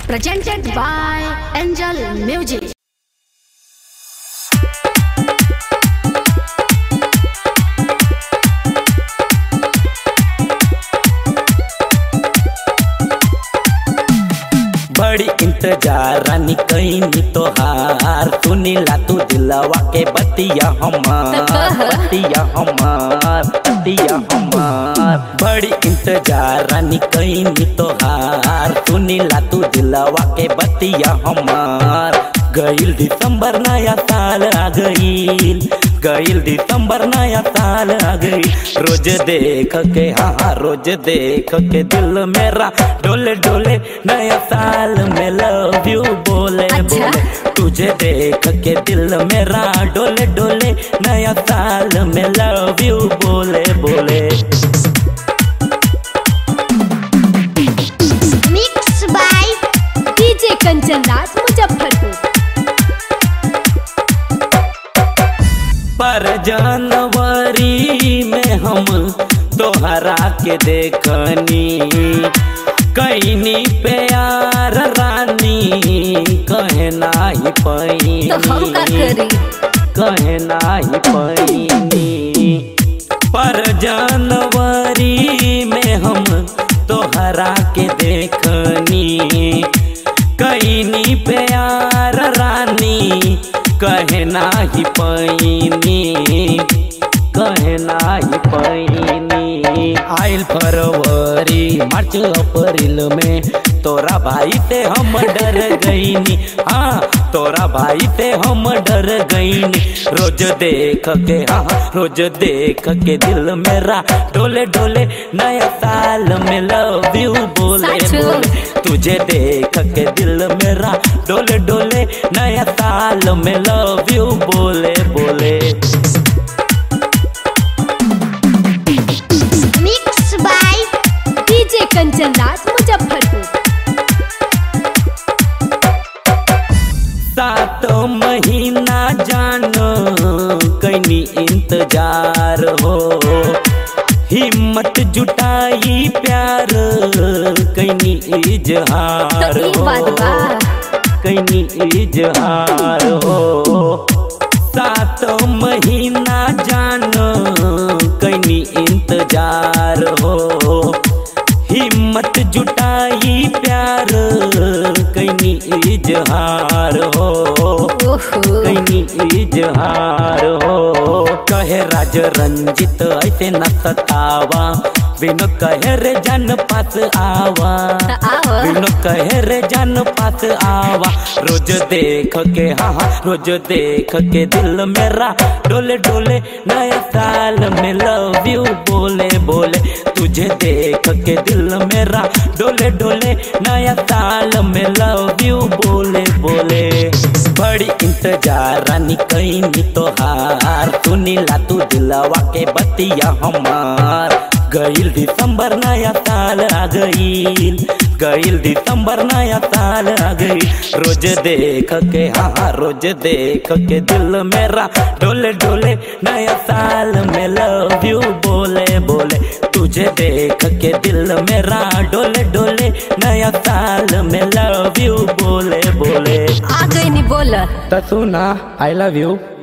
presented by Angel Music. बड़ी इंतजार रानी कईनी तोहार सुनीला तू दिलवा के बतिया हमार बतिया हमार बतिया हमार बड़ी इंतजार रानी कईनी तोहार सुनीला तू दिलवा के बतिया हमार गईल दिसंबर नया साल आ गईल गईल दिसंबर नया साल आ गई रोज देख के हाँ हाँ रोज देख के दिल मेरा डोले डोले नया साल में लव यू बोले अच्छा। बोले तुझे देख के दिल मेरा डोले डोले नया साल में लव यू बोले बोले mix by DJ Kanchan Raj Muzaffarpur पर जनवरी में हम तोहरा के देखनी कैनी प्यार रानी कहे नाही तो हम का पैनी करी कहे नाही पैनी पर जनवरी में हम तोहरा के देखनी कैनी प्यार रानी कहे नाही पैनी कहे नाही पैनी आइल फरवरी मार्च अप्रैल में तोरा भाई से हम डर गईनी हाँ तोरा भाई से हम डर गईनी रोज देख के हाँ रोज देख के दिल मेरा डोले डोले नया साल में लव यू बोले सच में? बोले तुझे देख के दिल मेरा डोले डोले नया साल में लव यू बोले बोले mix by DJ Kanchan Raj Muzaffarpur सात महीना जानो कैनी इंतजार हो हिम्मत जुटाई प्यार कैनी इजहार तो ई बात बा हो कैनी इजहार हो सात महीना जानो कैनी इंतजार हो हिम्मत जुटाई प्यार कैनी इजहार हो ओहो कैनी इजहार हो कहे राज रंजित ऐसे न सतावा बिन कहे रे जन पास आवा त आवा बिन कहे रे जन पास आवा रोज देख के हाँ हाँ रोज देख के दिल मेरा डोले डोले नया साल में लव यू बोले बोले तुझे देख के दिल मेरा डोले डोले नया साल में लव यू बोले बोले बड़ी इंतजार रानी कैनी तोहार सुनीला तू दिलवा के बतिया हमार गईल दिसंबर नया साल आ गईल गईल दिसंबर नया साल आ गई रोज देख के हाँ हाँ रोज देख के दिल मेरा डोले डोले नया साल में लव यू बोले बोले तुझे देख के दिल मेरा डोले डोले नया साल में लव यू बोले बोले आ गई नी बोला तो सुना आई लव यू